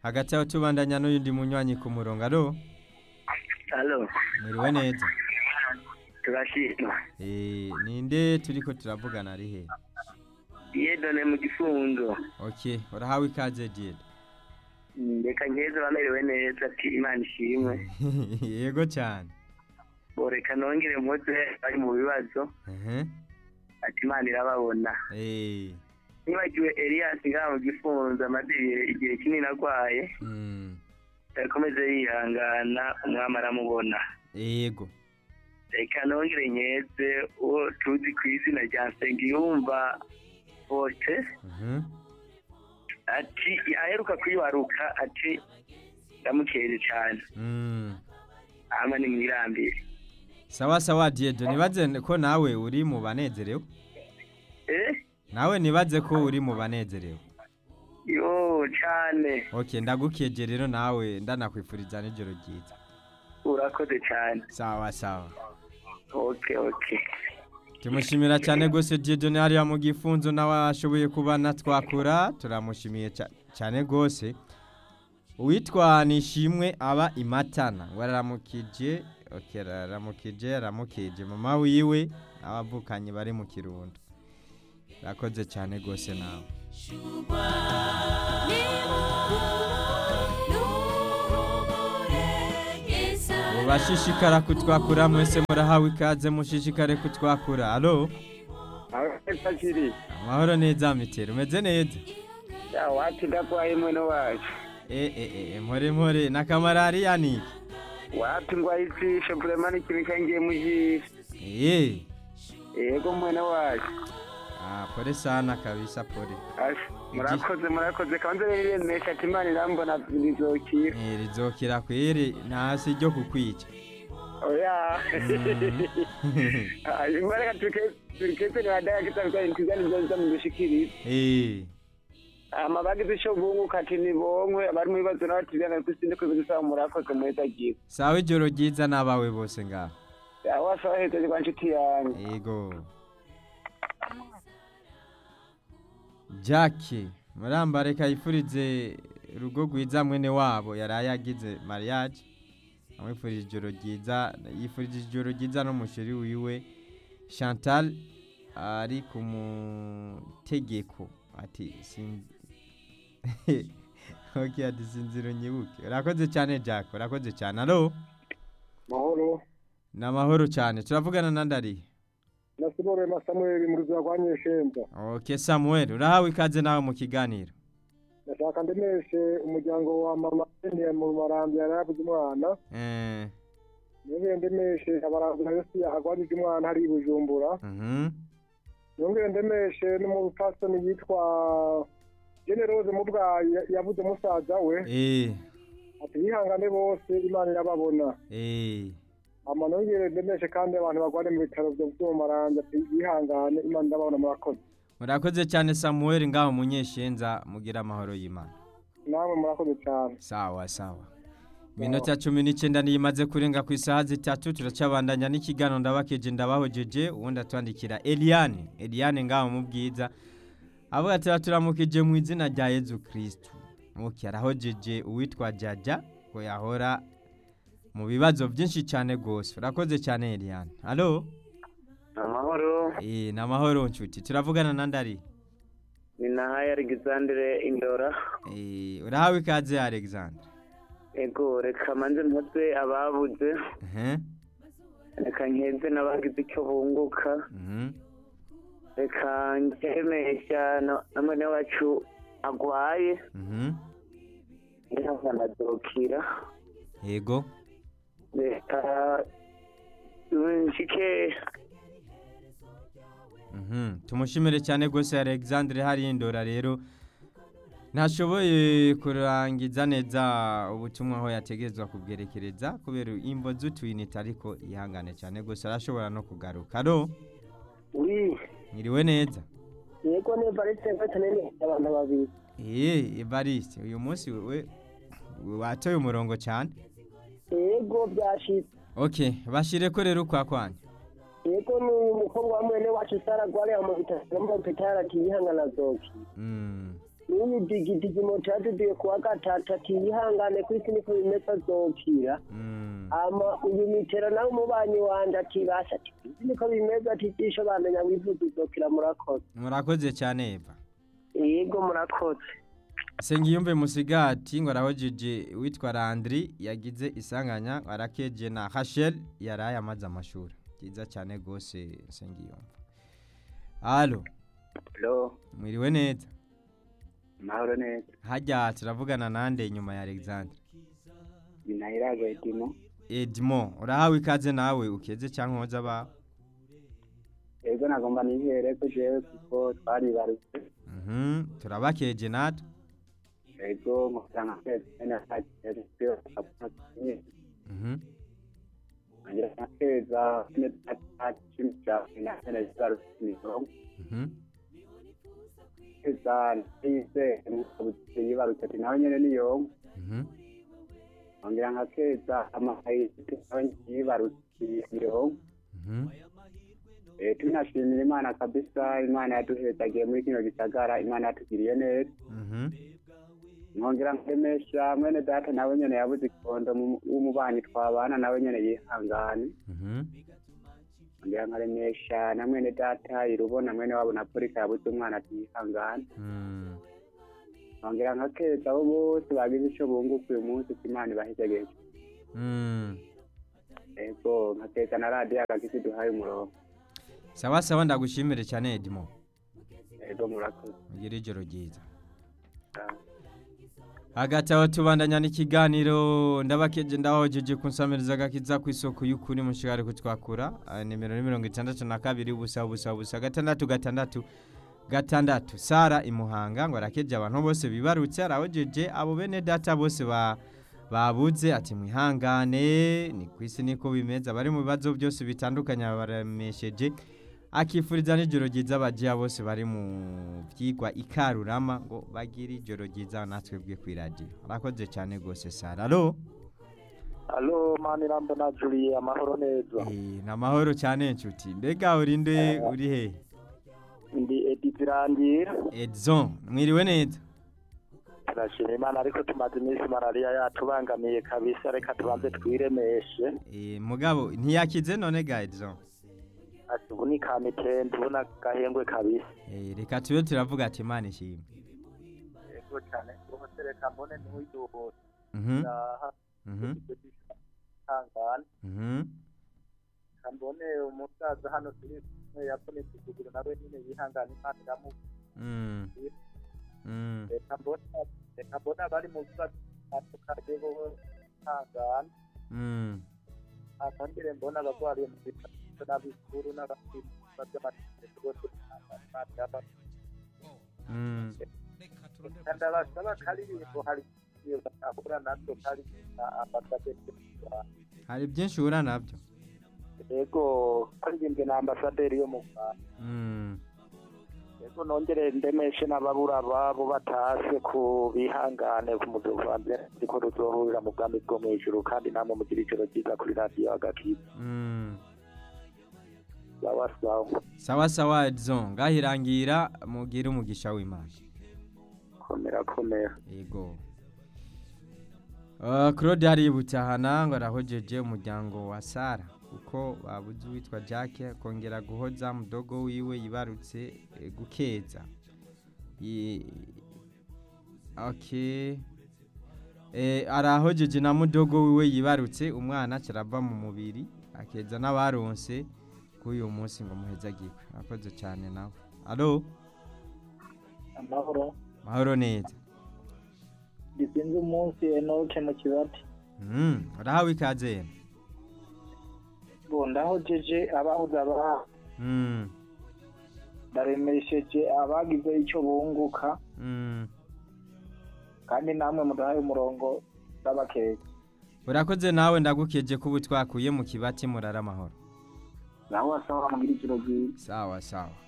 hagati aho tubandanya n'uyundi munywanyi ku murongo alo Halo, mwiriwe neza turashima. Eh, ninde turiko turavugana ari he Yedone mu gifunzo. okay urahawe ikaze diede Mm, Reka nkeze bamerewe neza ati Imana ishimwe. yego cyane Bo reka nongere mpuze bari mu bibazo ehe ati Imana irababona. eh Nibagiwe Elias ngaha mu gifunzo amaze ibihe- igihe kinini arwaye. mm Yakomeze yihangana umwami aramubona. yego Reka nongere nkeze uwo tuzi ku izina rya Nsengiyumva Bote mhm ati aheruka kwibaruka ati ndamukeye cyane. mm ama ni mwirambire sawa sawa diede nibaze ko nawe uri mu banezerewe eh nawe nibaze ko uri mu banezerewe yo cyane okay ndagukeje rero nawe ndanakwifuriza n'ijoro ryiza urakoze cyane sawa sawa okay okay tumushimira cyane rwose Dieudonne hariya mu gifunzo nawe ashoboye kuba natwakura turamushimiye ca- cyane rwose uwitwa nishimwe aba imatana ngo araramukije okay, araramukije aramukije mama wiwe n'abavukanye bari mu kirundo urakoze cyane rwose nawe mubashishikara kutwakura mwese murahawe ikaze mushishikare kutwakura alo akiri amahoro neza mitero umeze neza ya wati ndakwaye mweno wacu Eh, eh, eh, mpore mpore na kamarariya ni iki wati ngwaye ijisho vrema n'ikintu cyangiye mu jisho Eh, yego mweno wacu ah, pole sana kabisa pole Asha, murakoze murakoze kanze riremesha ati imana irambona rizokira Eh, rizokira kweri ntasi ryo kukwica oya hanyuma reka turikeze niwadaya kitabikwa ntikizani nzoza mudushikirize Eh, amabagize ico bunguka ati nibonkwe abari mu bibazo n'abatiriyana kwisinde kwibizisaba murakoze muheza agiye sawa ijoro ryiza n'abawe bose ngaho aho asaba hejeje kwa nshuti yanjye yego jacke muramba reka yifurize urugo rwiza mwene wabo yaraye agize mariage amwifurije ijoro ryiza yifurije ijoro ryiza n'umusheri wiwe chantal ari ku mutegeko ati sin- ok ati sinziro nyibuke urakoze cyane jack urakoze cyane alo mahoro ni amahoro cyane turavugana na ndari na sibore na samuel mu ruzira rwa nyeshemba ok samuel urahawe ikaze nawe mu kiganiro ndashaka ndemeshe umuryango wa mama eniye mu marambi yari yabuze umwana Eh, nongere ndemeshe abarambi na yose yahagwajije umwana hari i bujumbura mhm. nongere ndemeshe n'umupasitoni yitwa generose mu bwayi yabuze musaza we Eh, ati bihangane bose imana irababona eh. ama nongere ndemeshe kandi abantu bagware mu bitaro byo mu marambi ati bihangane imana irababona murakoze murakoze cyane samuel ngaho munyeshenza mugira amahoro y'imana namwe murakoze cyane sawa sawa iminota cumi n'icyenda niyo imaze kurenga ku isaha zitatu turacabandanya n'ikiganiro ndabakeje ndabahojeje ubundi atwandikira eliane eliane ngaho mu bwiza avuga ati turamukije mu izina rya yezu kirisitu muke arahojeje uwitwa jaja ngo yahora mu bibazo byinshi cyane rwose urakoze cyane eliane alo amahoro Eh, ni amahoro nshuti turavugana na ndari ni nahaye alexandre indora Eh, urahawe ikaze alexander ego reka manze mpuze ababuze Ehe, reka nkeze n'abagize icyo bunguka mhm. reka nkemesha na na mwene wacu agwaye Mhm. ntihavanadokira yego reka nshike Mhm. tumushimire cyane rwose alexandre hariya indora rero ntashoboye kurangiza neza ubutumwa aho yategerezwa kubwerekereza kubera imvo z'utuyinite ariko yihangane cyane rwose arashobora no kugaruka ro wi mwiriwe neza yego ni valise mfite nene abantu babiri eee evariste uyu munsi we watoye umurongo cyane yego byashitse ok bashyire ko rero ukwa kwanya yego ni umukobwa wa mwene wacu sara gwariya mu bitaro mu bitaro ati yihangana zoki Mm, ni n'uyu digidigi moto yaduduye kuwa gatatu ati yihangane ku isi niko bimeze azokira Mm. ama uyu mitero nawe umubanyi wanje ati basha ati ku isi niko bimeze ati jisho bamenya wivuza uzokira murakoze murakoze cyane eva yego murakoze Sengiyumve Musigati ngo arahojeje witwa Landry yagize isanganya arakeje na Rachel yaraye amaze amashuri byiza cyane gose Sengiyumve Allo Hello, mwiriwe neza mahoro neza. hajya turavugana nande nyuma ya Alexandre Binahiraga Edimo. Edmond urahawe ikaze nawe ukeze cyangwa hoza ba Ego nagomba nihere ko jewe kuko twaribarutse. Mhm turabakeje natwe Ego nkusanga kwezi na kagere kyo kapuna. Mhm Ngira nakeza ne tachimcha ina ina zibarutse mirongo. mhm Keza nise n'ubutse yibarutse ati nawe nyene niyo. mhm Ngira nkakeza amahayi nawe yibarutse mirongo. mhm Eh tunashimira Imana kabisa Imana yaduhezagiye muri kino gisagara Imana yatugiriye neza. mhm nkongera nkuremesha mwene data nawe nyene yabuze ikondo mu- w'umubanyi twabana nawe nyene yihangane mhm nkongera nkaremesha na mwene data irubona mwene wabo na polika yabuze umwana ati yihangane mhm nkongera nkakeza abo bose bagize ico bunguka uyu munsi ko imana ibahejegeje mhm ego nkakeza na radiyo agakisi duhaye umurongo sawa sawa ndagushimire cyane Edmond ego murakoze ugire ijoro ryiza Ah. hagati aho tubandanya n'ikiganiro ndabakeje ndahojeje kunsamiriza agakiza ku isoko y'ukuri mushikari kutwakura Ah, nimero ni mirongo itandatu na kabiri ubusa ubusa ubusa gatandatu gatandatu gatandatu sara imuhanga ngo arakeje abantu bose bibarutse arahojeje abo bene data bose ba babuze ati mwihangane ni ku isi niko bimeze abari mu bibazo byose bitandukanye baremesheje akifuriza n'ijoro ryiza abagiya bose bari mu byigwa ikarurama ngo bagire ijoro ryiza natwe bwe ku iradiyo arakoze cyane rwose sara alo alo mani rambo na juliye amahoro neza Eh, ni amahoro cyane nshuti mbega urinde uri he ndi edi zirangira edison mwiriwe neza turashima imana ariko tumaze iminsi malariya yatubangamiye kabisa reka tubanze twiremeshe Eh, mugabo ntiyakize none ga edison ati ubu ni kamitende ubu n'agahengwe kabisa Eh, reka tube turavuga ati imana ishimwe yego cyane rwose reka mbone ntiwiduhute Mhm, aha mhm, ihangane mhm, reka mbone umusaza hano turi kumwe yavunitse ukuguru nawe nyine yihangane imana iramu mm, mm, reka mbone reka mbone abari mu bibazo bitandukanye bo ihangane mm. ntangire mbona abarwariye mu bitaro n'abikuru n'abafite ibibazo by'amategeko bose ihangane imana iramu Mm. ndabasaba karirimbo hari iyo ahura nabyo kari na ambasaderi y'u Rwanda hari byinshi uhura nabyo yego karirimbwe na ambasaderi yo mu Rwanda Mm. yego nongere ndemeshe n'ababura babo batase ku bihangane ku muduvanze ariko ruzohurira mu bwami bwo mu ijuru kandi namwe mugira ijoro ryiza kuri radiyo agakiza Mm. sawa sawa sawa sawa edison ngahirangira mugire umugisha w'imana komera komera yego Uh, claude haributahana ngo arahojeje umuryango wa sara kuko babuze uwitwa jack akongera guhoza mudogo wiwe yibarutse eh, gukeza Yi- okay eh, arahojeje na mudogo wiwe yibarutse umwana kirava mu mubiri akeza n'abaronse kuri uyu munsi ngo muhezagirwe akoze cyane nawe alo amahoro mahoro neza gisinze umunsi enoke mu kibati Mm, urahawe ikaze yemwe bo ndahojeje abahuza aba Mm, ndaremesheje abagize icyo bunguka mm. kandi namwe mudahaye umurongo n'abakeke urakoze nawe ndagukeje kuba twakuye mu kibati murara amahoro nawe wasaba mugira ijoro ryiza sawa sawa